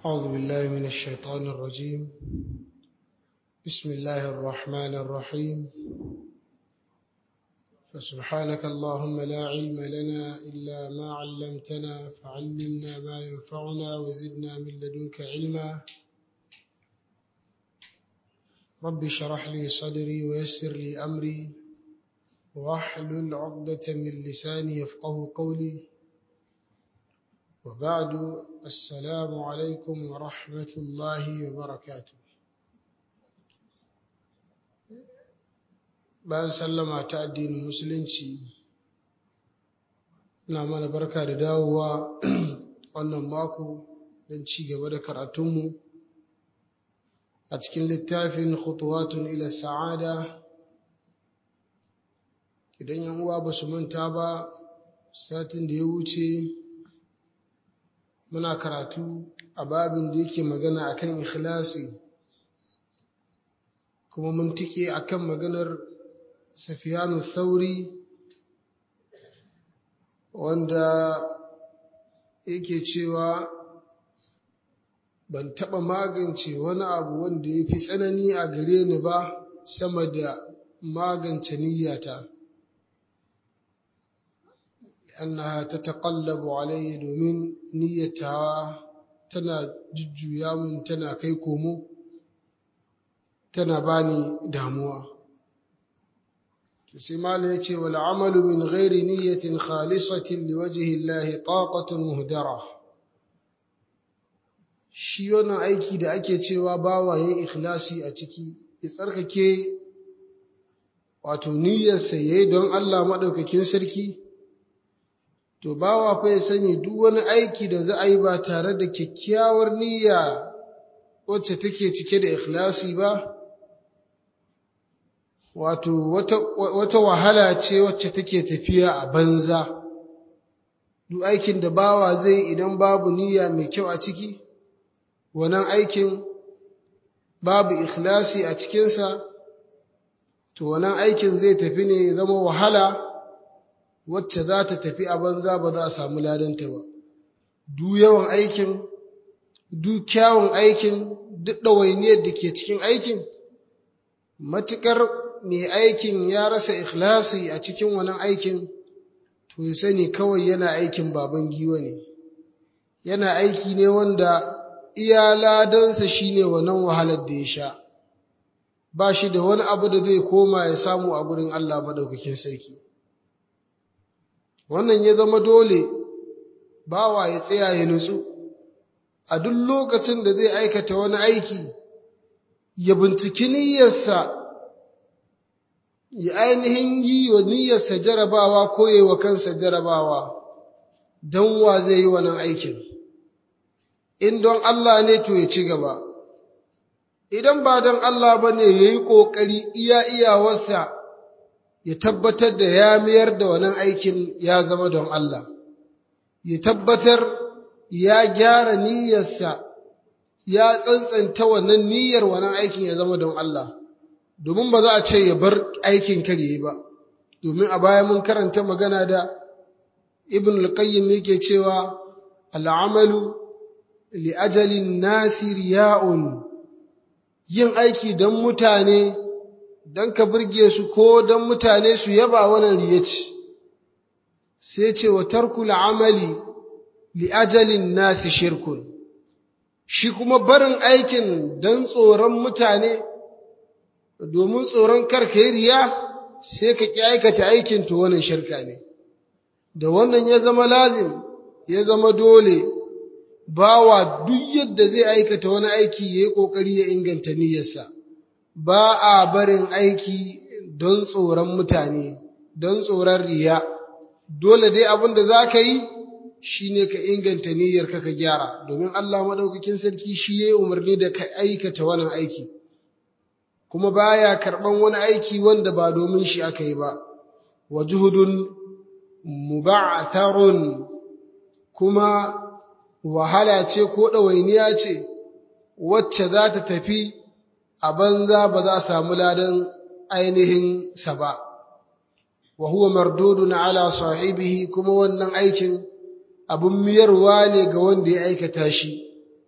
أعوذ بالله من الشيطان الرجيم بسم الله الرحمن الرحيم فسبحانك اللهم لا علم لنا إلا ما علمتنا فعلمنا ما ينفعنا وزدنا من لدنك علما رب اشرح لي صدري ويسر لي أمري واحلل عقدة من لساني يفقه قولي وبعد السلام عليكم ورحمة الله وبركاته bayan sallama ta addinin musulunci ina mana barka da dawowa wannan mako don ci gaba da karatunmu a cikin littafin khutuwatun ila sa'ada idan yan uwa ba su manta ba satin da ya wuce muna karatu a babin da yake magana akan ikhlasi kuma mun tike akan maganar safiyanu thauri wanda yake cewa ban taɓa magance wani abu wanda ya fi tsanani a gare ni ba sama da magance niyyata أنها تتقلب علي domin niyyatawa tana jujjuya mun tana kai komo tana bani damuwa to sai mala yace wal amalu min ghairi niyyatin khalisatin liwajhi Allah taqatun muhdara shi wannan aiki da ake cewa bawa yayin ikhlasi a ciki ya tsarkake wato niyyarsa yayi don Allah madaukakin sarki to bawa fa ya sani duk wani aiki da za a yi ba tare da kyakkyawar niyya wacce take cike da ikhlasi ba wato wata, wata wahala ce wacce take tafiya a banza duk aikin da bawa zai idan babu niyya mai kyau a ciki wannan aikin babu ikhlasi a cikinsa to wannan aikin zai tafi ne zama wahala wacce za ta tafi a banza ba za a samu ladanta ba duk yawan aikin duk kyawun aikin duk ɗawainiyar da ke cikin aikin matuƙar mai aikin ya rasa ikhlasi a cikin wannan aikin to ya sani kawai yana aikin baban giwa ne yana aiki ne wanda iya ladansa shine wannan wahalar da ya sha ba shi da wani abu da zai koma ya samu a gurin Allah maɗaukakin sarki wannan ya zama dole bawa ya tsaya ya nutsu a duk lokacin da zai aikata wani aiki ya binciki niyyarsa ya ainihin yi wa niyyarsa jarabawa ko ya wa kansa jarabawa don wa zai yi wannan aikin in don Allah ne to ya ci gaba idan ba don Allah ba ne ya yi ƙoƙari iya iyawarsa ya tabbatar da ya mayar da wannan aikin ya zama don Allah, ya tabbatar ya gyara niyyarsa, ya tsantsanta wannan niyyar wannan aikin ya zama don Allah, domin ba za a ce ya bar aikin karye ba, domin a baya mun karanta magana da Ibn al-Qayyim yake cewa al'amalu li ajalin nasi riya'un yin aiki don mutane don ka burge su ko don mutane su yaba wannan riya ce sai ce wa tarkul amali li ajalin nasi shirkun shi kuma barin aikin don tsoron mutane domin tsoron karka yi riya sai ka ƙi aikata aikin to wannan shirka ne da wannan ya zama lazim ya zama dole bawa duk yadda zai aikata wani aiki ya yi ƙoƙari ya inganta niyyarsa ba a barin aiki don tsoron mutane, don tsoron riya, dole dai abin da za ka yi shi ne ka inganta niyyar ka gyara, domin Allah maɗaukakin sarki shi ya yi umarni da ka aikata wannan aiki, kuma baya karɓan wani aiki wanda ba domin shi aka yi ba, wa juhudun muba'atharun kuma wahala ce ko ɗawainiya ce wacce za ta tafi a banza ba za a samu ladan ainihin sa ba wa huwa mardudun ala sahibihi kuma wannan aikin abun miyarwa ne ga wanda ya aikata shi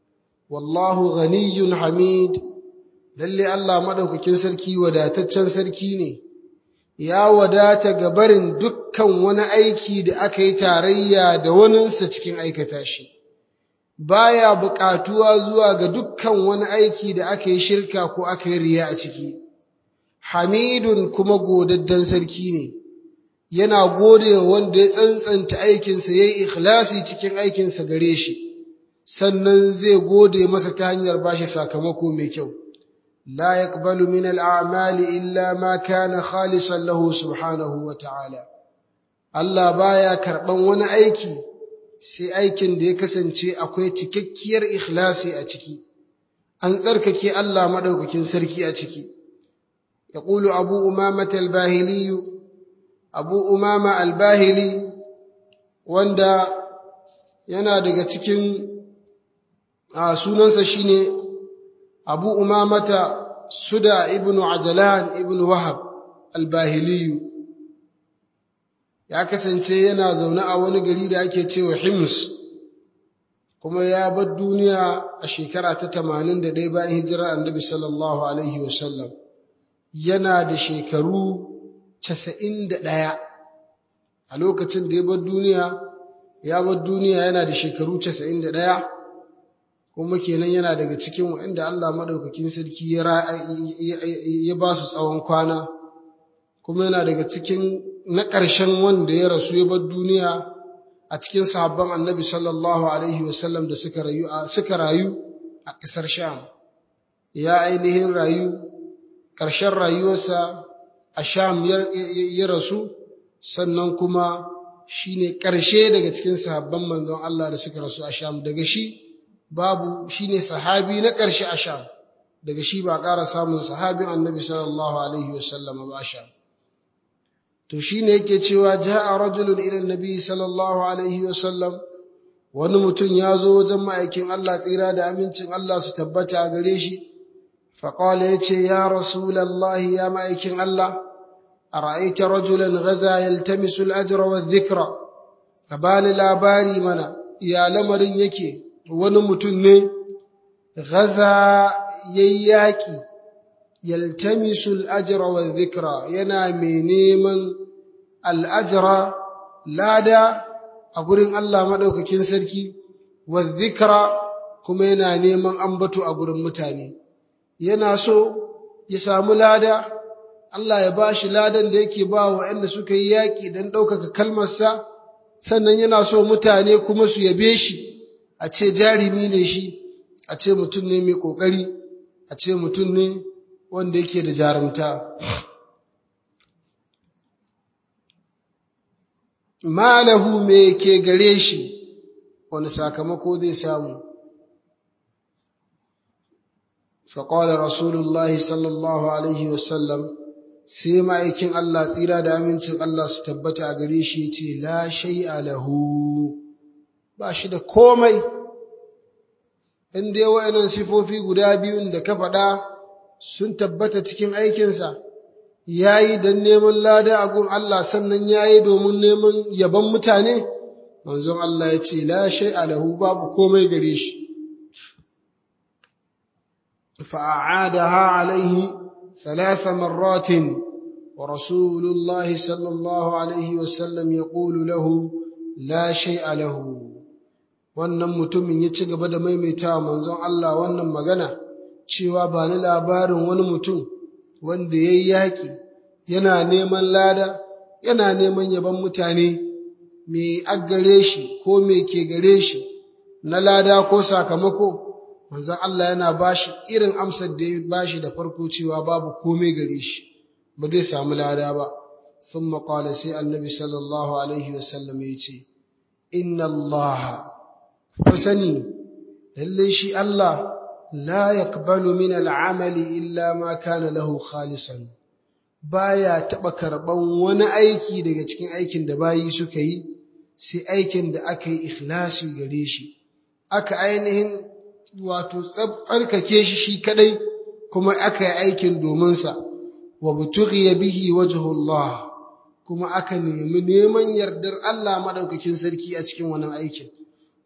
wallahu ghaniyyun hamid lalle Allah madaukakin sarki wadataccen sarki ne ya wadata ga barin dukkan wani aiki da aka yi tarayya da waninsa cikin aikata shi baya buƙatuwa zuwa ga dukkan wani aiki da aka yi shirka ko aka yi riya a ciki hamidun kuma godaddan sarki ne yana gode wa wanda ya tsantsanta aikinsa ya yi ikhlasi cikin aikinsa gare shi sannan zai gode masa ta hanyar bashi sakamako mai kyau la yaqbalu min al'amali illa ma kana khalisan lahu subhanahu wa ta'ala Allah baya karban wani aiki sai aikin da ya kasance akwai cikakkiyar ikhlasi a ciki an tsarkake Allah madaukakin sarki a ciki yaqulu abu umamah al-bahili abu umama al-bahili wanda yana daga cikin sunansa shine abu umamata suda ibnu ajalan ibnu wahab al-bahili ya kasance yana zaune a wani gari da ake cewa Hims kuma ya bar duniya a shekara ta 81 bayan hijirar Annabi sallallahu alaihi wasallam yana da shekaru 91 a lokacin da ya bar duniya ya bar duniya yana da shekaru 91 kuma kenan yana daga cikin wanda Allah madaukakin sarki ya ba su tsawon kwana kuma yana daga cikin na ƙarshen wanda ya rasu ya bar duniya a cikin sahabban annabi sallallahu alaihi wasallam da suka rayu a suka rayu a ƙasar sham ya ainihin rayu ƙarshen rayuwarsa a sham ya rasu sannan kuma shine ƙarshe daga cikin sahabban manzon Allah da suka rasu a sham daga shi babu shine sahabi na ƙarshe a sham daga shi ba ƙara samun sahabin annabi sallallahu alaihi wasallam ba a sham to shine yake cewa jaa rajulun ila annabi sallallahu alaihi wasallam wani mutum ya zo wajen ma'aikin Allah tsira da amincin Allah su tabbata a gare shi faqala yace ya rasulullahi ya ma'aikin Allah ara'aita rajulan ghaza yaltamisu al-ajra wadh-dhikra kabani labari mana ya lamarin yake wani mutum ne ghaza yayyaki yaltamisu al-ajra wadh-dhikra yana mai neman al-ajra lada a gurin Allah madaukakin sarki wadh-dhikra kuma yana neman ambato a gurin mutane yana so ya samu lada Allah ya bashi ladan da yake ba wa waɗanda suka yi yaƙi don ɗaukaka kalmarsa sannan yana so mutane kuma su yabe shi a ce jarimi ne shi a ce mutum ne mai ƙoƙari a ce mutum ne wanda yake da jarumta malahu me ke gare shi wani sakamako zai samu فقال رسول الله صلى الله عليه وسلم sai ma'aikin Allah tsira da amincin Allah su tabbata a gare shi ce la shay'a lahu ba shi da komai in dai wa'annan sifofi guda biyun da ka faɗa sun tabbata cikin aikinsa ya yi don neman lada a gun Allah sannan ya yi domin neman yaban mutane manzon Allah ya ce la shay'a lahu babu komai gare shi فأعادها عليه ثلاث مرات ورسول الله صلى الله عليه وسلم يقول له لا شيء له wannan mutumin ya ci gaba da maimaitawa manzon Allah wannan magana cewa ba ni labarin wani mutum wanda ya yi yaƙi yana neman lada yana neman yaban mutane me aggare shi ko me ke gare shi na lada ko sakamako manzon Allah yana bashi irin amsar da ya bashi da farko cewa babu komai gare shi ba zai samu lada ba thumma qala sai annabi sallallahu alaihi wasallam ya ce inna Allah ku sani lalle shi Allah la yaqbalu min al'amali illa ma kana lahu khalisan baya taba karban wani aiki daga cikin aikin da bayi suka yi sai aikin da aka yi ikhlasi gare shi aka ainihin wato tsarkake shi shi kadai kuma aka yi aikin dominsa wa butughiya bihi wajhullah kuma aka nemi neman yardar Allah madaukakin sarki a cikin wannan aikin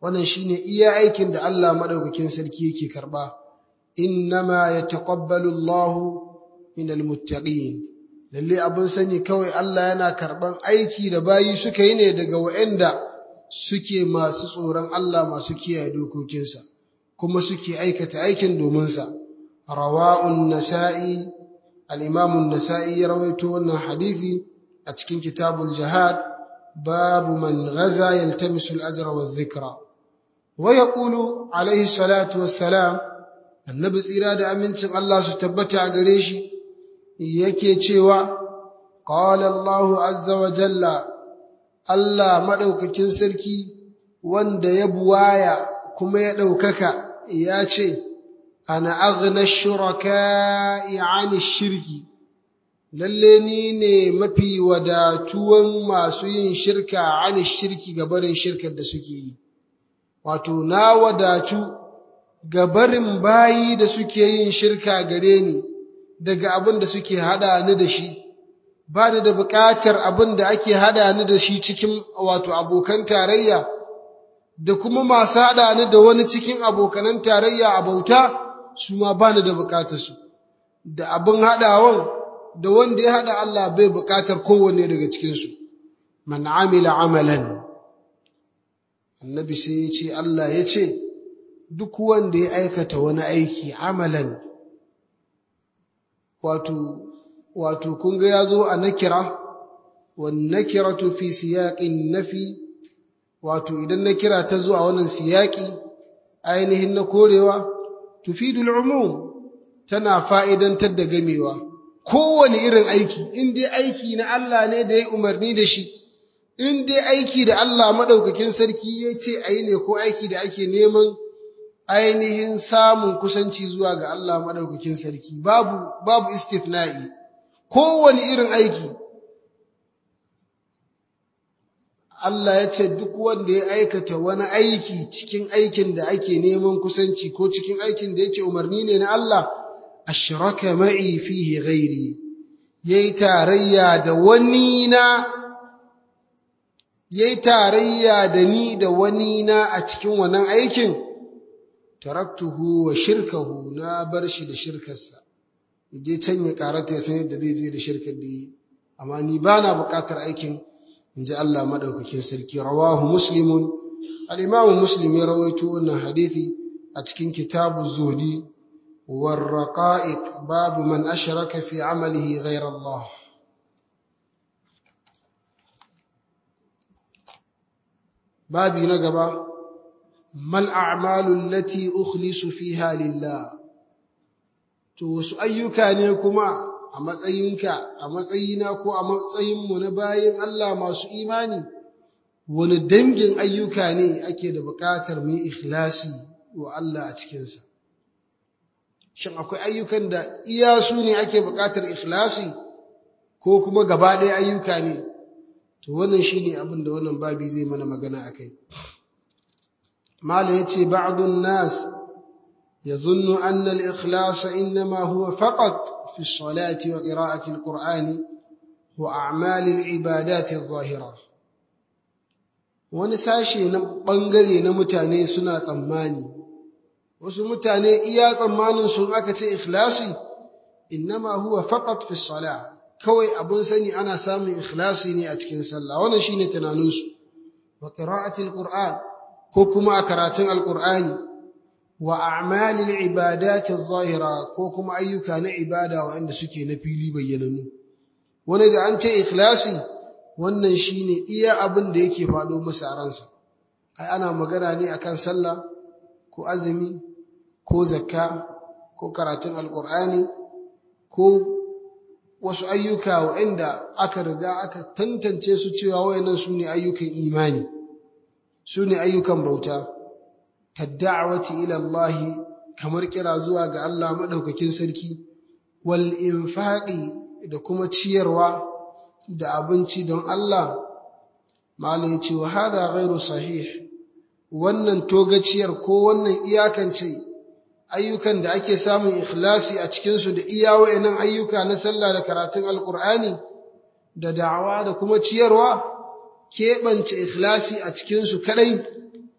wannan shine iya aikin da Allah madaukakin sarki yake karba innama yataqabbalu Allahu minal muttaqin lalle abun sani kawai Allah yana karban aiki da bayi suka yi ne daga waɗanda suke masu tsoron Allah masu kiyaye dokokinsa kuma suke aikata aikin domin sa rawa'un nasa'i al-imam an-nasa'i ya rawaito wannan hadisi a cikin kitabul jihad babu man ghaza yaltamisu al-ajra wadh-dhikra wa yaqulu alayhi salatu wassalam annabi tsira da amincin Allah su tabbata a gare shi yake cewa qala Allahu azza wa jalla Allah madaukakin sarki wanda ya buwaya kuma ya daukaka ya ce ana aghna shuraka'i 'ani shirki lalle ni ne mafi wadatuwan masu yin shirka 'ani shirki ga barin shirkar da suke yi wato na wadatu ga barin bayi da suke yin shirka gare ni daga abin da suke hada ni da shi ba ni da buƙatar abin da ake hada ni da shi cikin wato abokan tarayya da kuma masu hada ni da wani cikin abokanan tarayya a bauta su ma ba ni da buƙatar su da abin hadawan da wanda ya hada Allah bai buƙatar kowanne daga cikin su man amila amalan annabi sai ya ce Allah ya ce duk wanda ya aikata wani aiki amalan wato wato kun ga yazo a nakira wan nakiratu fi siyaqin nafi wato idan nakira ta zo a wannan siyaqi ainihin na korewa tufidul umum tana fa'idantar da gamewa kowane irin aiki in dai aiki na Allah ne da ya umarni da shi in dai aiki da Allah madaukakin sarki ya ce ayi ne ko aiki da ake neman ainihin samun kusanci zuwa ga Allah maɗaukakin sarki babu babu istithna'i kowane irin aiki Allah ya ce duk wanda ya aikata wani aiki cikin aikin da ake neman kusanci ko cikin aikin da yake umarni ne na Allah ashraka ma'i fihi ghairi yayi tarayya da wani na yayi tarayya da ni da wani na a cikin wannan aikin taraktuhu wa shirkahu na bar shi da shirkarsa je can ya karata ya san yadda zai je da shirkar da yi amma ni ba na buƙatar aikin in ji Allah maɗaukakin sarki rawahu muslimun al-imam muslim ya rawaito wannan hadithi a cikin kitabu zuhdi war raqa'iq babu man ashraka fi amalihi ghayra Allah babi na gaba mal a'malu allati ukhlisu fiha lillah to wasu ayyuka ne kuma a matsayinka a matsayina ko a matsayinmu na bayin Allah masu imani wani dangin ayyuka ne ake da buƙatar mu yi ikhlasi wa Allah a cikinsa shin akwai ayyukan da iya su ne ake buƙatar ikhlasi ko kuma gaba ɗaya ayyuka ne to wannan shine abin da wannan babi zai mana magana akai malam yace ba'dun nas يظن أن الإخلاص إنما هو فقط في الصلاة وقراءة القرآن وأعمال العبادات الظاهرة wani sashe na ɓangare na mutane suna tsammani wasu mutane iya tsammanin sun aka ce ikhlasi innama huwa faqat fi salah kawai abun sani ana samun ikhlasi ne a cikin sallah wannan shine tunaninsu wa qira'atil qur'an ko kuma a karatun alqur'ani wa a'malil ibadati zahira ko kuma ayyuka na ibada waɗanda suke na fili bayyananu wani da an ce ikhlasi wannan shine iya abin da yake faɗo masa a ransa ai ana magana ne akan sallah ko azumi ko zakka ko karatun alqur'ani ko wasu ayyuka waɗanda aka riga aka tantance su cewa wayannan su ne ayyukan imani su ne ayyukan bauta kadda'awati ila Allah kamar kira zuwa ga Allah madaukakin sarki wal infaqi da kuma ciyarwa da abinci don Allah malai ce wa hada ghairu sahih wannan togaciyar ko wannan iyakance ayyukan da ake samun ikhlasi a cikin su da iya wayannan ayyuka na sallah da karatun alqur'ani da da'awa da kuma ciyarwa keɓance ikhlasi a cikin su kadai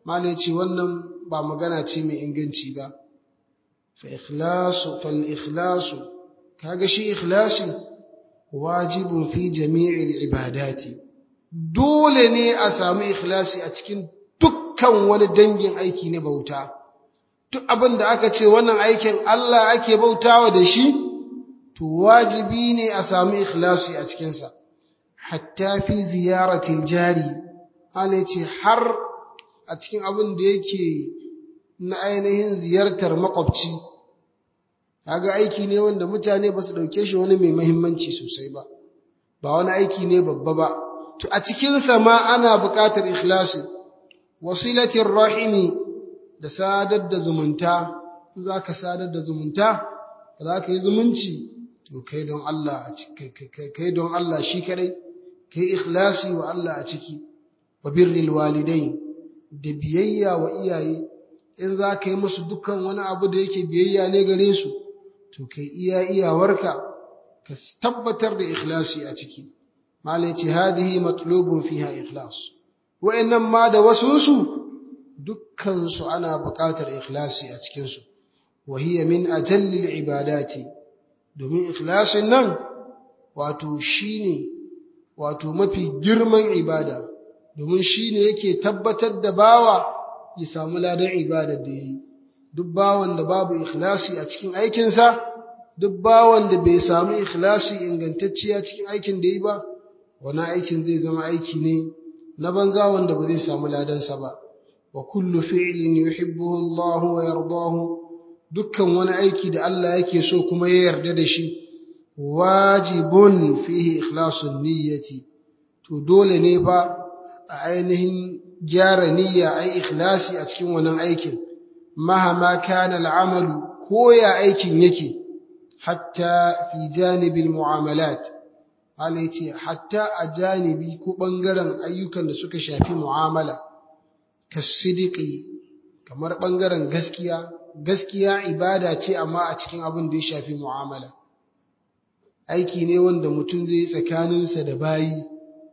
malai ce wannan ba magana ce mai inganci ba fa ikhlasu fal ikhlasu kaga shi ikhlasi wajibun fi jami'il ibadati dole ne a samu ikhlasi a cikin dukkan wani dangin aiki na bauta duk abin da aka ce wannan aikin Allah ake bautawa da shi to wajibi ne a samu ikhlasi a cikinsa hatta fi ziyaratil jari ana ce har a cikin abin da yake na ainihin ziyartar makwabci kaga aiki ne wanda mutane ba su ɗauke shi wani mai mahimmanci sosai ba ba wani aiki ne babba ba to a cikinsa ma ana buƙatar ikhlasi wasilatin rahimi da sadar da zumunta za ka sadar da zumunta za ka yi zumunci to kai don Allah kai don Allah shi kadai kai ikhlasi wa Allah a ciki wa birril walidai da biyayya wa iyaye in za ka yi musu dukkan wani abu da yake biyayya ne gare su to kai iya iyawarka ka tabbatar da ikhlasi a ciki malai ce hadihi matlubun fiha ikhlas wa'annan ma da wasunsu dukkan su ana buƙatar ikhlasi a cikin su wa hiya min ajallil ibadati domin ikhlasin nan wato shine wato mafi girman ibada domin shine yake tabbatar da bawa ya samu ladan ibadar da yi duk bawan da babu ikhlasi a cikin aikinsa duk bawan da bai samu ikhlasi ingantacciya cikin aikin da yi ba wani aikin zai zama aiki ne na banza wanda ba zai samu ladansa ba wa kullu fi'lin yuhibbuhu Allahu wa yardahu dukkan wani aiki da Allah yake so kuma ya yarda da shi wajibun fihi ikhlasun niyyati to dole ne fa a ainihin gyara niyya ai ikhlasi a cikin wannan aikin mahama kana al'amalu ko ya aikin yake hatta fi janibil mu'amalat Allah ce hatta a janibi ko bangaren ayyukan da suka shafi mu'amala kasidiki kamar bangaren gaskiya gaskiya ibada ce amma a cikin abin da ya shafi mu'amala aiki ne wanda mutum zai yi tsakaninsa da bayi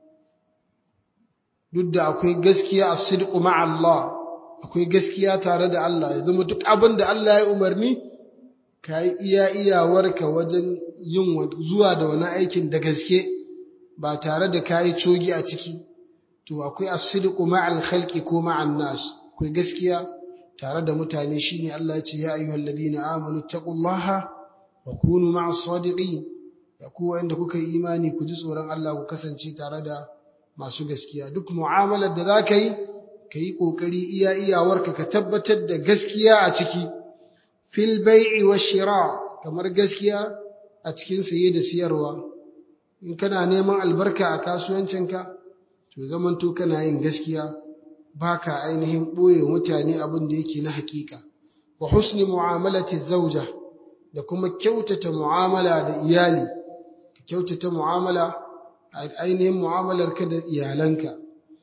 duk da akwai gaskiya a sidqu Allah akwai gaskiya tare da Allah ya zama duk abin da Allah ya umarni ka yi iya iyawarka wajen yin zuwa da wani aikin da gaske ba tare da ka yi cogi a ciki to akwai as-sidqu ma'al khalqi ko ma'an nas akwai gaskiya tare da mutane shine Allah ya ce ya ayyuhal ladina amanu taqullaha wa kunu ma'as sadiqin ya ku wanda kuka yi imani ku ji tsoron Allah ku kasance tare da masu gaskiya duk mu'amalar da zaka yi ka yi kokari iya iyawarka ka tabbatar da gaskiya a ciki fil bai'i wa shira kamar gaskiya a cikin saye da siyarwa in kana neman albarka a kasuwancinka to zamanto kana yin gaskiya baka ainihin ɓoye mutane abin da yake na hakika wa husni mu'amalati zauja da kuma kyautata mu'amala da iyali ka kyautata mu'amala ainihin mu'amalarka da iyalanka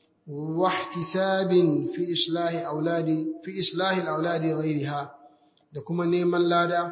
wa ihtisabin fi islahi auladi fi islahi auladi ghairiha da kuma neman lada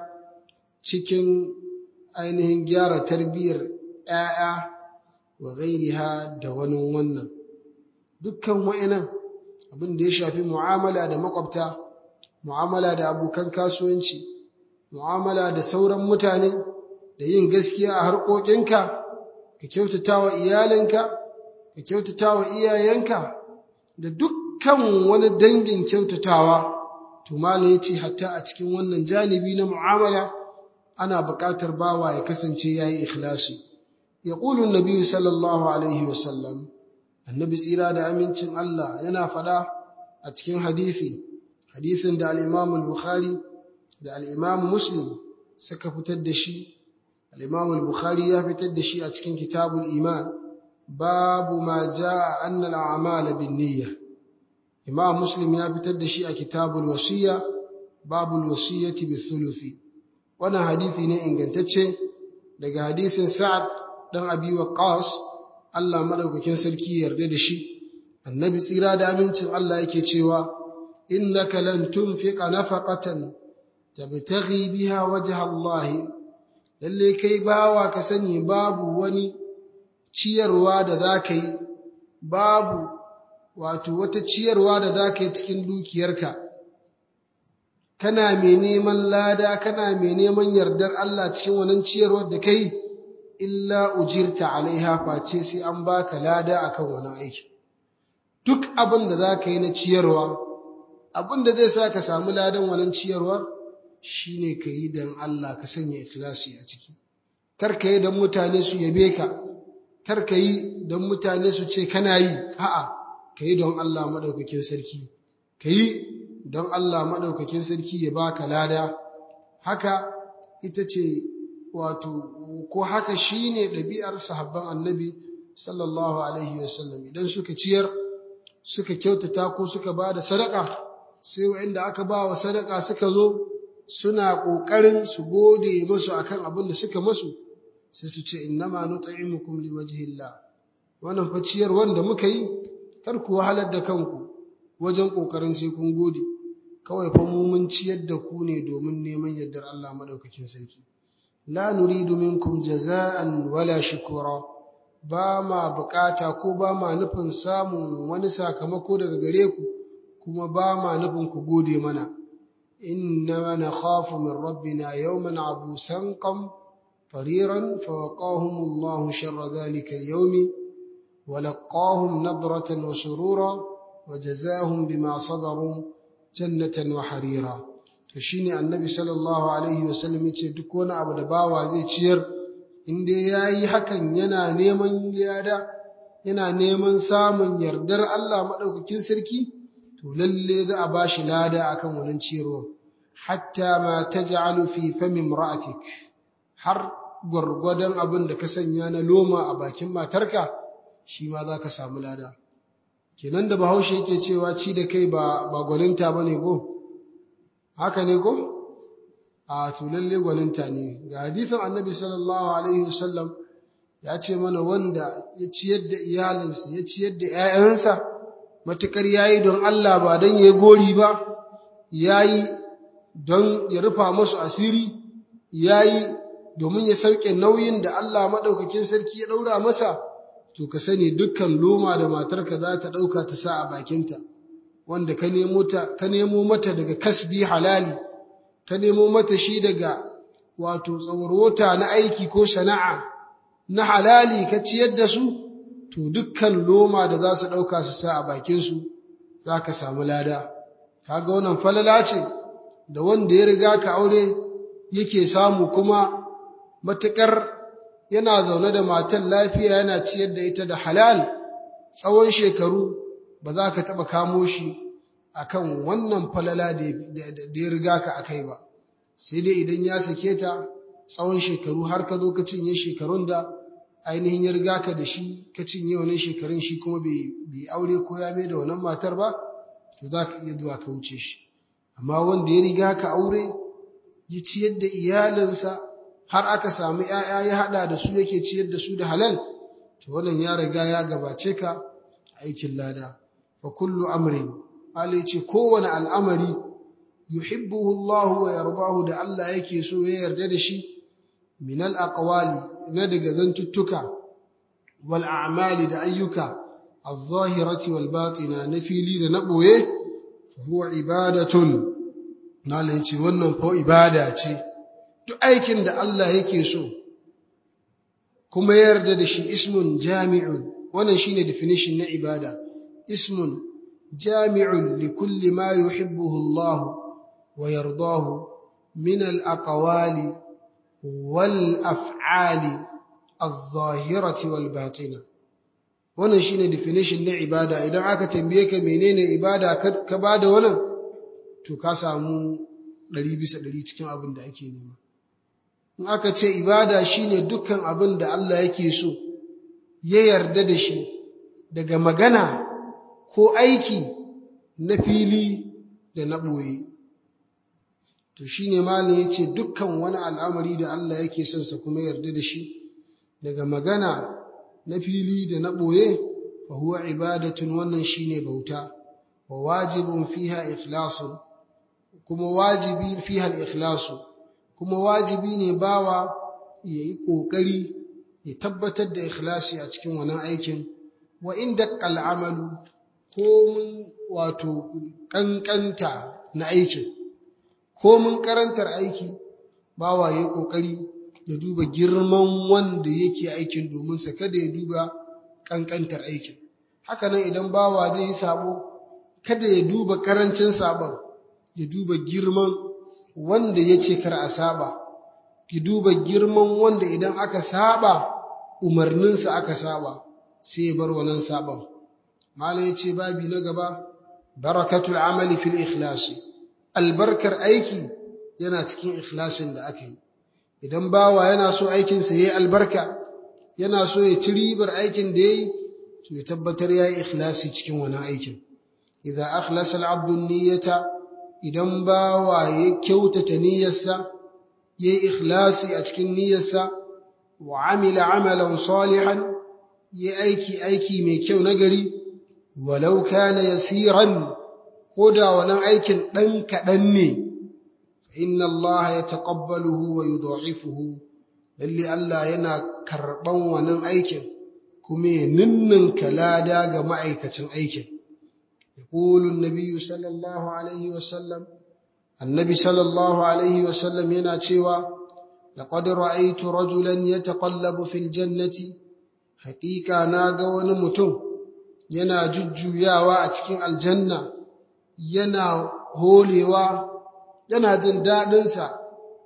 cikin ainihin gyara tarbiyyar ‘ya'ya wa ghairiha da wani wannan dukkan wa'inan abin da ya shafi mu'amala da makwabta mu'amala da abokan kasuwanci mu'amala da sauran mutane da yin gaskiya a harkokinka ka kyautata wa iyalinka ka kyautata wa iyayenka da dukkan wani dangin kyautatawa to malam yace hatta a cikin wannan janibi na mu'amala ana buƙatar bawa ya kasance yayi ikhlasi yaqulu an-nabi sallallahu alaihi wasallam annabi tsira da amincin Allah yana fada a cikin hadisi hadisin da al-Imam al-Bukhari da al-Imam Muslim suka fitar da shi al-Imam al-Bukhari ya fitar da shi a cikin kitabul iman babu ma jaa anna al-a'mala bin-niyyah Imam Muslim ya fitar da shi a kitabul wasiya babul wasiyati bi-thuluthi wannan hadisi ne ingantacce daga hadisin Sa'ad dan Abi Waqqas Allah madaukakin sarki yarda da shi annabi tsira da amincin Allah yake cewa innaka lan tunfiqa nafaqatan tabtaghi biha wajha Allah lalle kai bawa ka sani babu wani ciyarwa da zaka yi babu wato wata ciyarwa da za ka yi cikin dukiyarka kana mai neman lada kana mai neman yardar Allah cikin wannan ciyarwar da kai illa ujirta alaiha face sai an baka lada akan wannan aiki duk abin da za ka yi na ciyarwa abin da zai sa ka samu ladan wannan ciyarwar shine ka yi don Allah ka sanya ikhlasi a ciki kar ka yi don mutane su yabe ka kar ka yi don mutane su ce kana yi a'a ka yi don Allah maɗaukakin sarki ka yi don Allah maɗaukakin sarki ya baka lada haka ita ce wato ko haka shine ɗabi'ar sahabban annabi sallallahu alaihi wasallam idan suka ciyar suka kyautata ko suka ba da sadaka sai wa'inda aka ba wa sadaka suka zo suna ƙoƙarin su gode masu akan abin da suka masu sai su ce innama nut'imukum liwajhillah wannan fa ciyar wanda muka yi kar ku wahalar da kanku wajen ƙoƙarin sai kun gode kawai fa mu mun ciyar da ku ne domin neman yardar Allah madaukakin sarki la nuridu minkum jaza'an wala shukura ba ma bukata ko ba ma nufin samun wani sakamako daga gare ku kuma ba ma nufin ku gode mana inna nakhafu min rabbina yawman abusan qam طريرا فوقاهم الله شر ذلك اليوم ولقاهم نضرة وسرورا وجزاهم بما صبروا جنة وحريرا فشيني النبي صلى الله عليه وسلم yace duk wani abu da bawa zai ciyar inda yayi hakan yana neman yada yana neman samun yardar Allah madaukakin sarki to lalle za a bashi lada akan wannan ciyarwa hatta ma taj'alu fi fami imra'atik har gwargwadon abin da ka sanya na loma a bakin matarka shi ma za ka samu lada kenan da bahaushe yake cewa ci da kai ba ba gwaninta ba ne go haka ne go a to lalle gwaninta ne ga hadisin annabi sallallahu alaihi wasallam ya ce mana wanda ya ciyar da iyalinsa ya ciyar da 'ya'yansa matukar yayi don Allah ba don ya gori ba yayi don ya rufa musu asiri yayi domin ya sauke nauyin da Allah maɗaukakin sarki ya ɗaura masa, to ka sani dukkan loma da matarka za ta ɗauka ta sa a bakinta, wanda ka nemo mata daga kasbi halali, ka nemo mata shi daga wato tsawarota na aiki ko sana'a na halali ka ciyar da su, to dukkan loma da za su ɗauka su sa a bakinsu za ka samu lada. Kaga wannan falala ce da wanda ya riga ka aure yake samu kuma matuƙar yana zaune da matan lafiya yana ciyar da ita da halal tsawon shekaru ba za ka taɓa kamo shi a kan wannan falala da ya riga ka a kai ba sai dai idan ya sake ta tsawon shekaru har ka zo ka cinye shekarun da ainihin ya riga ka da shi ka cinye wannan shekarun shi kuma bai aure ko ya mai da wannan matar ba to za ka iya zuwa ka wuce shi amma wanda ya riga ka aure ya ciyar da iyalinsa har aka samu ‘ya'ya ya haɗa da su yake ciyar da su da halal, to wannan ya riga ya gabace ka aikin lada. Fa kullu amrin, Allah ce kowane al'amari, yuhibbuhu Allah wa yardahu da Allah yake so ya yarda da shi, minal aqwali na daga zantuttuka, wal a'mali da ayyuka, al-zahirati wal batina na fili da na ɓoye, fa huwa ibadatun. Allah ce wannan fa ibada ce. duk aikin da Allah yake so kuma ya yarda da shi ismun jami'un wannan shine definition na ibada ismun jami'un li kulli ma yuhibbuhu Allah wa yardahu min al-aqwali wal af'ali adh-dhahirati wal batina wannan shine definition na ibada idan aka tambaye ka menene ibada ka bada wannan to ka samu ɗari bisa ɗari cikin abin da ake nema in aka ce ibada shine dukkan abin da Allah yake so ya yarda da shi daga magana ko aiki na fili da na ɓoye to shine malam yace dukkan wani al'amari da Allah yake son sa kuma yarda da shi daga magana na fili da na ɓoye fa huwa ibadatun wannan shine bauta wa wajibun fiha ikhlasun kuma wajibi fiha al-ikhlasu kuma wajibi ne bawa ya yi ƙoƙari ya tabbatar da ikhlasi a cikin wannan aikin wa in daƙƙal amalu komin wato ƙanƙanta na aikin komin karantar aiki bawa ya ƙoƙari ya duba girman wanda yake aikin domin sa kada ya duba ƙanƙantar aikin hakanan idan bawa zai yi sabo kada ya duba ƙarancin sabon ya duba girman wanda ya ce kar a saba ya duba girman wanda idan aka saba umarninsa aka saba sai ya bar wannan sabon malam ya ce babi na gaba barakatul amali fil ikhlasi albarkar aiki yana cikin ikhlasin da aka yi idan bawa yana so aikinsa ya yi albarka yana so ya ci ribar aikin da ya yi to ya tabbatar ya yi ikhlasi cikin wani aikin idan akhlasa al'abdu niyyata idan bawa ya kyautata niyyarsa ya yi ikhlasi a cikin niyyarsa wa amila amalan salihan ya aiki aiki mai kyau na gari walau kana yasiran ko da wannan aikin ɗan kaɗan ne inna Allah ya taƙabbaluhu wa yudha'ifuhu lalle Allah yana karɓan wannan aikin kuma ya ninninka lada ga ma'aikacin aikin yaqulu an-nabiy sallallahu alaihi wa sallam annabi sallallahu alaihi wa sallam yana cewa laqad ra'aytu rajulan yataqallabu fil jannati haqiqa naga wani mutum yana jujjuyawa a cikin aljanna yana holewa yana jin daɗinsa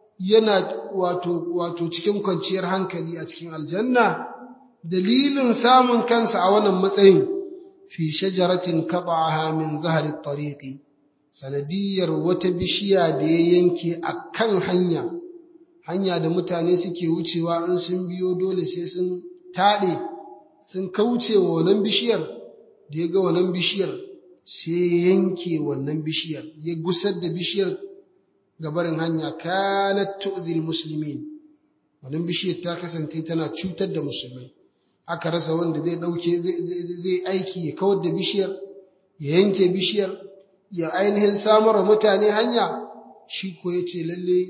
yana wato wato cikin kwanciyar hankali a cikin aljanna dalilin samun kansa a wannan matsayin fi shajaratin qata'aha min zahri tariqi sanadiyar wata bishiya da ya yanke a kan hanya hanya da mutane suke wucewa in sun biyo dole sai sun taɗe sun kauce wa wannan bishiyar da ya ga wannan bishiyar sai yanke wannan bishiyar ya gusar da bishiyar gabarin hanya kanat tu'zil muslimin wannan bishiyar ta kasance tana cutar da musulmai aka rasa wanda zai dauke zai aiki ya kawar da bishiyar ya yanke bishiyar ya ainihin samar wa mutane hanya shi ko ya ce lalle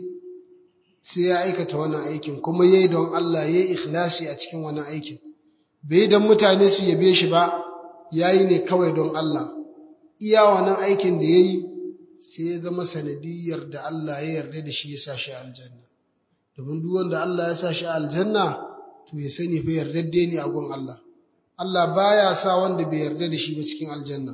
sai ya aikata wannan aikin kuma yayi don Allah yayi ikhlasi a cikin wannan aikin bai dan mutane su yabe shi ba yayi ne kawai don Allah iya wannan aikin da yayi sai ya zama sanadiyar da Allah ya yarda da shi ya sa shi aljanna domin duk wanda Allah ya sa shi aljanna to ya sani fa yardadde ne a gun Allah Allah baya sa wanda bai yarda da shi ba cikin aljanna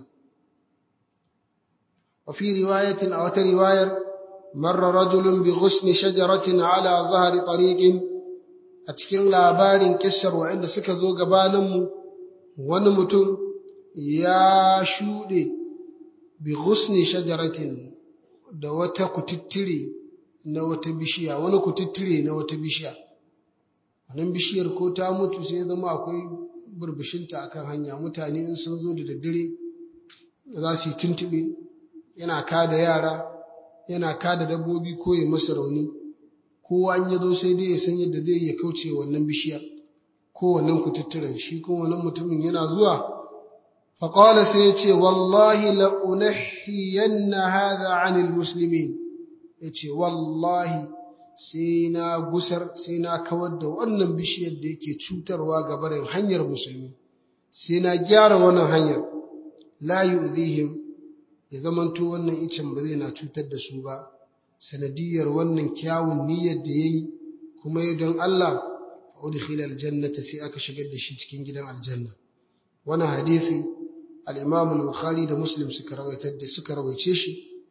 wa fi riwayatin a wata riwayar marra rajulun bi ghusni shajaratin ala zahri tariqin a cikin labarin kissar wa'anda suka zo gabanin mu wani mutum ya shuɗe bi ghusni shajaratin da wata kututtire na wata bishiya wani kututtire na wata bishiya wannan bishiyar ko ta mutu sai zama akwai burbushinta akan hanya mutane in sun zo da daddare za su yi tuntube yana kada yara yana kada dabbobi ko ya masa rauni kowa an ya zo sai dai ya san yadda zai ya kauce wannan bishiyar ko wannan kututturen shi kuma wannan mutumin yana zuwa فقال سيتي والله لأنحين هذا عن المسلمين yace wallahi sai na gusar sai na kawar da wannan bishiyar da yake cutarwa ga barin hanyar musulmi sai na gyara wannan hanyar la yu'dhihim ya zamanto wannan icen ba zai na cutar da su ba sanadiyar wannan kyawun niyyar da yayi kuma ya don Allah fa udkhila aljannata sai aka shigar da shi cikin gidan aljanna wannan hadisi al-Imam al-Bukhari da Muslim suka rawaitar da suka rawaice shi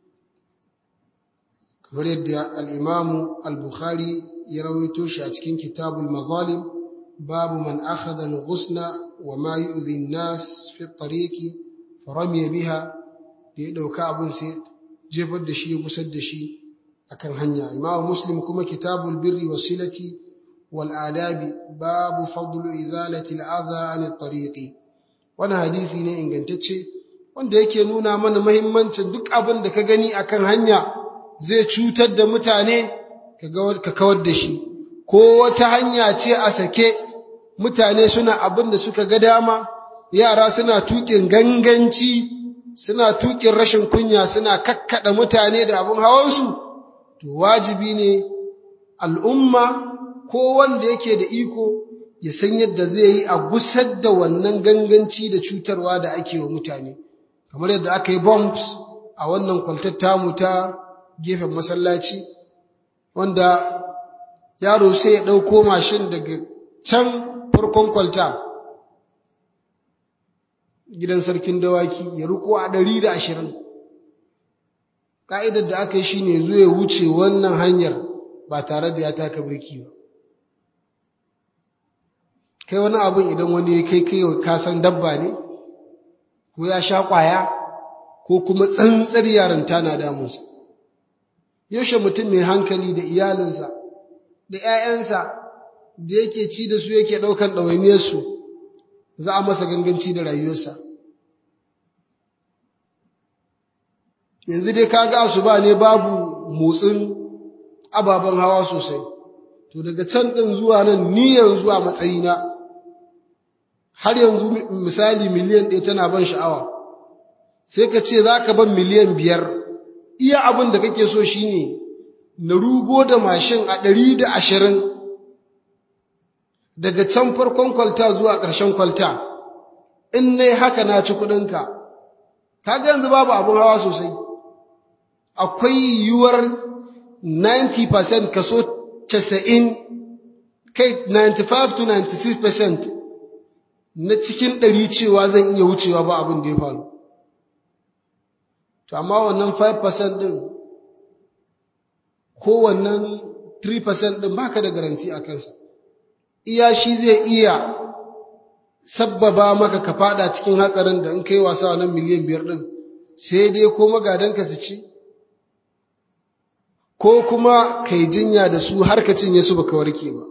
kamar yadda al-Imam al-Bukhari ya rawaito shi a cikin Kitabul Mazalim babu man akhadha al-ghusna wa ma yu'dhi an-nas fi at-tariqi faramiya biha da ya dauka abun sai jefar da shi ya gusar da shi akan hanya Imam Muslim kuma Kitabul Birri wasilati wal adabi babu fadlu izalati al-adha 'an at-tariqi wani hadisi ne ingantacce wanda yake nuna mana mahimmancin duk abin da ka gani akan hanya zai cutar da mutane ka kawar da shi ko wata hanya ce a sake mutane suna abin da suka ga dama yara suna tukin ganganci suna tukin rashin kunya suna kakkada mutane da abin hawansu to wajibi ne al'umma ko wanda yake da iko ya san yadda zai yi a gusar da wannan ganganci da cutarwa da ake wa mutane kamar yadda aka yi bombs a wannan kwaltar tamu ta gefen masallaci wanda yaro sai ya ɗauko mashin daga can farkon kwalta gidan sarkin dawaki ya riko a ɗari da ashirin ƙa'idar da aka yi shi ne zo ya wuce wannan hanyar ba tare da ya taka birki ba kai wani abin idan wani ya kai kai kasan dabba ne ko ya sha ƙwaya ko kuma tsantsar yarinta na damunsa yaushe mutum mai hankali da iyalinsa da ‘ya'yansa da yake ci da su yake ɗaukan ɗawainiyarsu za a masa ganganci da rayuwarsa yanzu dai kaga asuba ne babu motsin ababen hawa sosai to daga can ɗin zuwa nan ni yanzu a matsayina har yanzu misali miliyan ɗaya tana ban sha'awa sai ka ce za ka ban miliyan biyar iya abin da kake so shine na rugo da mashin a ɗari da ashirin daga can farkon kwalta zuwa ƙarshen kwalta in na haka na ci kuɗinka kaga yanzu babu abin hawa sosai akwai yiwuwar 90% kaso 90 kai 95 to 96% na cikin ɗari cewa zan iya wucewa ba abin da ya faru to amma wannan 5% ɗin ko wannan 3% ɗin baka da garanti a kansa iya shi zai iya sabbaba maka ka fada cikin hatsarin da in kai wasa wannan miliyan biyar ɗin sai dai ko magadanka su ci ko kuma kai jinya da su har ka cinye su baka warke ba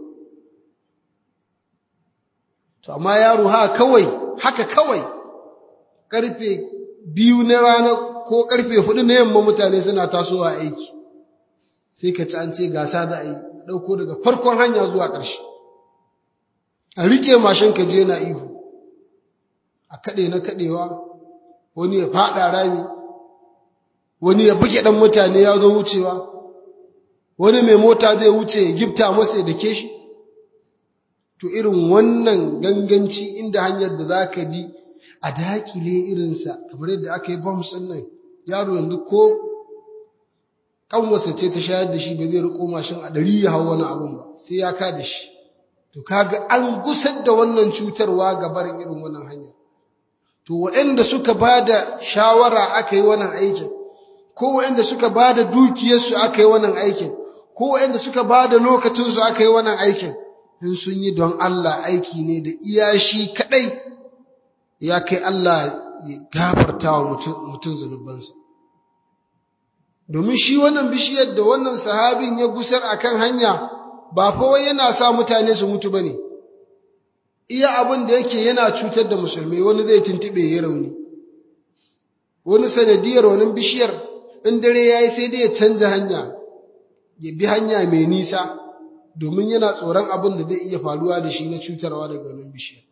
to amma yaro ha kawai haka kawai karfe biyu na rana ko karfe hudu na yamma mutane suna tasowa aiki sai ka ci an ce gasa za a yi ɗauko daga farkon hanya zuwa ƙarshe a rike mashin ka je na ihu a kaɗe na kaɗewa wani ya faɗa rami wani ya buge ɗan mutane ya zo wucewa wani mai mota zai wuce ya gifta masa ya dake shi to irin wannan ganganci inda hanyar da za ka bi a dakile irinsa kamar yadda aka yi bombs ɗin nan yaro yanzu ko ƙanwarsa ce ta shayar da shi ba zai riko mashin a ɗari ya hau wani abun ba sai ya ka da shi to kaga an gusar da wannan cutarwa ga barin irin wannan hanya to waɗanda suka ba da shawara aka yi wannan aikin ko waɗanda suka ba da dukiyarsu aka yi wannan aikin ko waɗanda suka ba da lokacinsu aka yi wannan aikin in sun yi don Allah aiki ne da iya shi kaɗai ya kai Allah ya gafarta wa mutum zunubansa domin shi wannan bishiyar da wannan sahabin ya gusar akan hanya ba fa wai yana sa mutane su mutu bane iya abin da yake yana cutar da musulmi wani zai tuntube ya rauni wani sanadiyar wani bishiyar in dare yayi sai dai ya canja hanya ya bi hanya mai nisa domin yana tsoron abin da zai iya faruwa da shi na cutarwa daga wannan bishiyar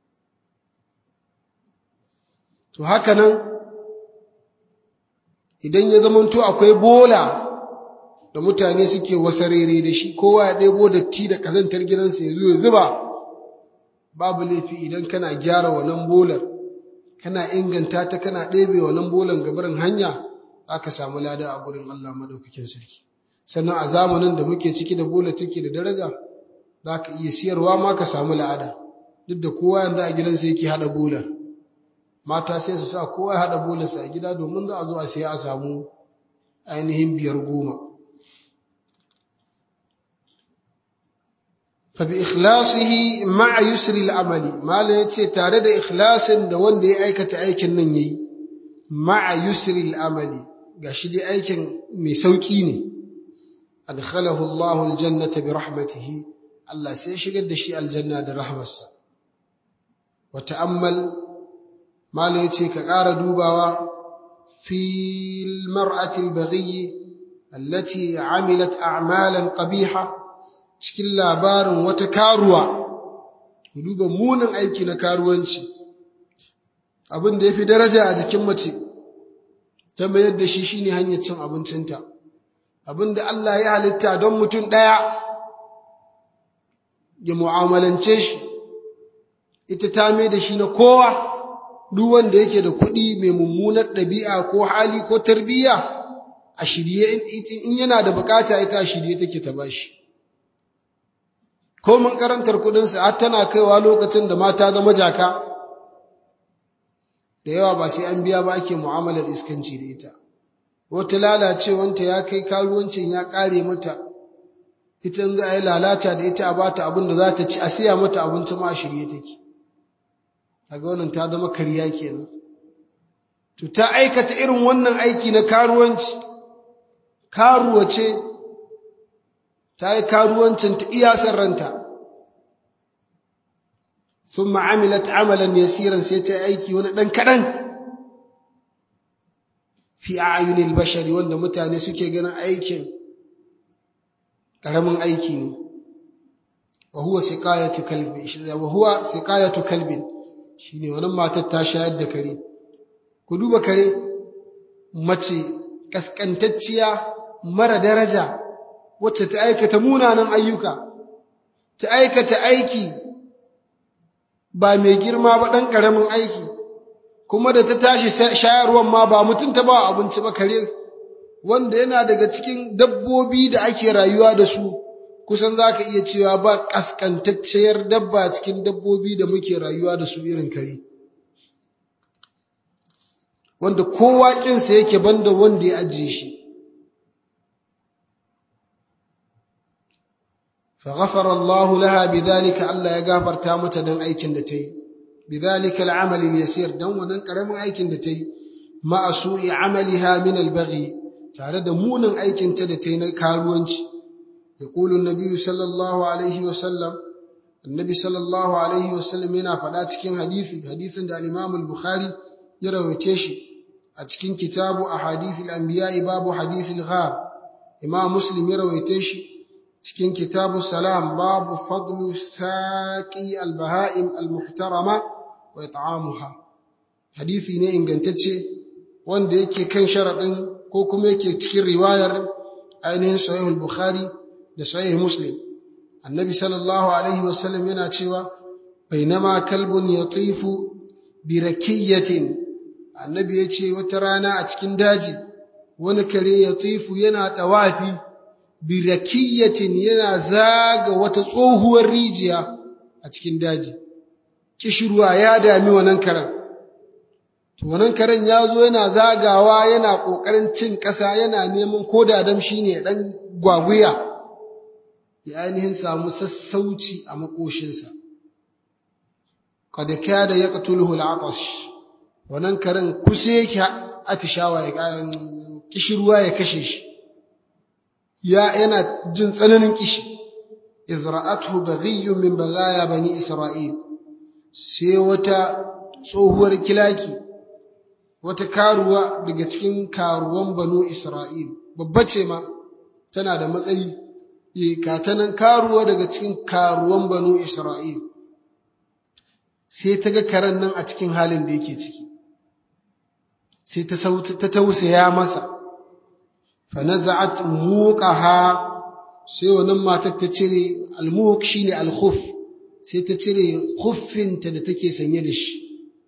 to haka nan idan ya zamanto akwai bola da mutane suke wasarere da shi kowa ya ɗebo datti da kazantar gidansa ya zo ya zuba babu laifi idan kana gyara wannan bolar kana inganta ta kana ɗebe wannan bolan gabarin hanya za ka samu lada a gurin Allah madaukakin sarki sannan a zamanin da muke ciki da bola take da daraja za ka iya siyarwa ma ka samu la'ada duk da kowa yanzu a gidansa yake haɗa bolar mata sai su sa kowa ya haɗa bolarsa a gida domin za a zo a siya a samu ainihin biyar goma fabi ikhlasihi ma'a yusri al'amali mala ya ce tare da ikhlasin da wanda ya aikata aikin nan yayi ma'a yusri al'amali ga shi dai aikin mai sauƙi ne adkhalahu Allahu aljannata bi rahmatihi Allah sai shigar da shi aljanna da rahmarsa wa ta'ammal mala ya ce ka ƙara dubawa fil mar'atil baghi allati amilat a'malan qabiha cikin labarin wata karuwa ku duba munin aiki na karuwanci abin da yafi daraja a jikin mace ta mayar da shi shine hanyar cin abincinta abin da Allah ya halitta don mutum ɗaya ya mu'amalance shi ita ta mai da shi na kowa duk wanda yake da kuɗi mai mummunar ɗabi'a ko hali ko tarbiyya a shirye in yana da bukata ita a shirye take ta bashi ko mun karantar kuɗinsa har tana kaiwa lokacin da mata zama jaka da yawa ba sai an biya ba ake mu'amalar iskanci da ita wata lalacewanta ya kai karuwancin ya ƙare mata ita za a yi lalata da ita a bata abin da za ta ci a siya mata abinci ma a shirye take kaga wannan ta zama kariya kenan to ta aikata irin wannan aiki na karuwanci karuwa ce ta yi karuwancin ta iya san ranta ثم عملت عملا يسيرا سيتا aiki wani dan kadan fi a'yunil bashari wanda mutane suke ganin aikin karamin aiki ne wa huwa siqayatu kalbi wa huwa siqayatu kalbin shine wannan matar ta shayar da kare ku duba kare mace kaskantacciya mara daraja wacce ta aikata munanan ayyuka ta aikata aiki ba mai girma ba ɗan ƙaramin aiki kuma da ta tashi shayarwan ma ba mutum ta ba abinci ba kare wanda yana daga cikin dabbobi da ake rayuwa da su kusan za ka iya cewa ba ƙasƙantacciyar dabba cikin dabbobi da muke rayuwa da su irin kare wanda kowa ƙinsa yake banda wanda ya ajiye shi فغفر الله لها بذلك الله يغفر تامتا دن aikin da tayi بذلك العمل اليسير dan wannan karamin aikin da tayi ma su'i amaliha min albaghi tare da munin aikin ta da tayi na karuwanci yaqulu an-nabi sallallahu alaihi wa sallam annabi sallallahu alaihi wa sallam yana faɗa cikin hadisi hadisin da al-imam al-bukhari ya rawace shi a cikin kitabu ahadith al-anbiya babu hadith al-ghar imam muslim ya rawace shi cikin kitabu salam babu fadlu saƙi albaha'im almuhtarama wa it'amuha hadisi ne ingantacce wanda yake kan sharaɗin ko kuma yake cikin riwayar ainihin sahih al-bukhari da sahih muslim annabi sallallahu alaihi wasallam yana cewa bainama kalbun yatifu bi rakiyatin annabi ya ce wata rana a cikin daji wani kare yatifu yana tawafi birakiyatin yana zaga wata tsohuwar rijiya a cikin daji kishirwa ya dami wannan karen to wannan karen ya zo yana zagawa yana ƙoƙarin cin ƙasa yana neman ko da dam shi ne ɗan gwaguya ya ainihin samu sassauci a makoshinsa kada kya da ya ƙatulhu al'atash wannan karen kusa yake atishawa ya kishirwa ya kashe shi ya yana jin tsananin kishi izra'atuhu baghiyyun min baghaya bani isra'il sai wata tsohuwar kilaki wata karuwa daga cikin karuwan banu isra'il babba ce ma tana da matsayi e katanan karuwa daga cikin karuwan banu isra'il sai ta ga karen nan a cikin halin da yake ciki sai ta tausaya masa fanaza'at muqaha sai wannan matar ta cire almuq shine alkhuf sai ta cire khuffinta da take sanye da shi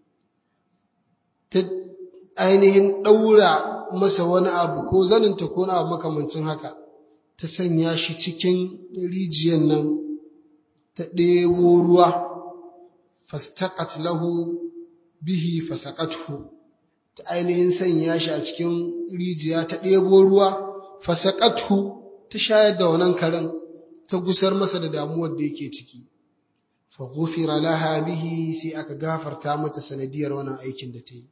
ta ainihin daura masa wani abu ko zaninta ko na abu makamancin haka ta sanya shi cikin rijiyar nan ta ɗebo ruwa fastaqat lahu bihi fasaqathu ta ainihin sanya shi a cikin rijiya ta ɗebo ruwa fasaqathu ta shayar da wannan karen ta gusar masa da damuwar da yake ciki fa ghufira laha bihi sai aka gafarta mata sanadiyar wannan aikin da ta yi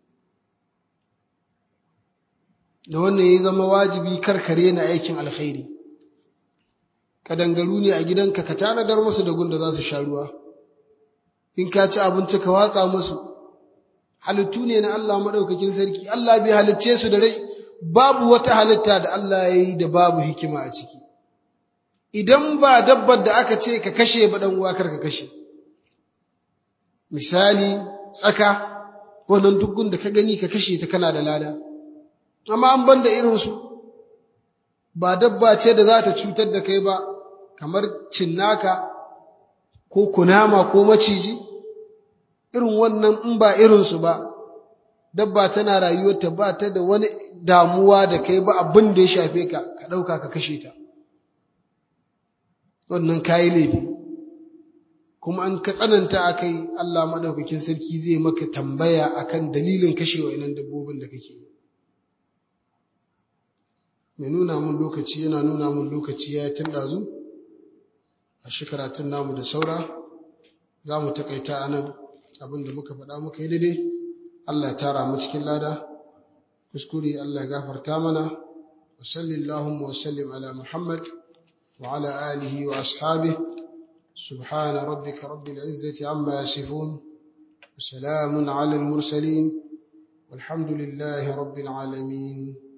da wannan ya zama wajibi karkare na aikin alkhairi kadangaru ne a gidanka ka tanadar musu da gunda za su sha ruwa in ka ci abinci ka watsa musu halittu ne na Allah maɗaukakin sarki Allah bai halicce su da rai babu wata halitta da Allah ya yi da babu hikima a ciki idan ba dabbar da aka ce ka kashe ba ɗan uwa kar ka kashe misali tsaka wannan dukkan da ka gani ka kashe ta kana da lada amma an banda irinsu ba dabba ce da za ta cutar da kai ba kamar cinnaka ko kunama ko maciji irin wannan in ba irinsu ba dabba tana rayuwarta ba ta da wani damuwa da kai ba abin da ya shafe ka ka ɗauka ka kashe ta wannan kayi laifi kuma an ka tsananta a kai Allah maɗaukakin sarki zai maka tambaya akan dalilin kashe wa'innan dabbobin da kake yi mai nuna mun lokaci yana nuna mun lokaci ya tun ɗazu a shi karatun namu da saura za mu taƙaita a nan abin da muka faɗa muka yi daidai Allah ya tara mu cikin lada kuskure Allah ya gafarta mana wa sallallahu wa sallim ala Muhammad wa ala alihi wa ashabihi سبحان ربك رب العزة عما يصفون وسلام على المرسلين والحمد لله رب العالمين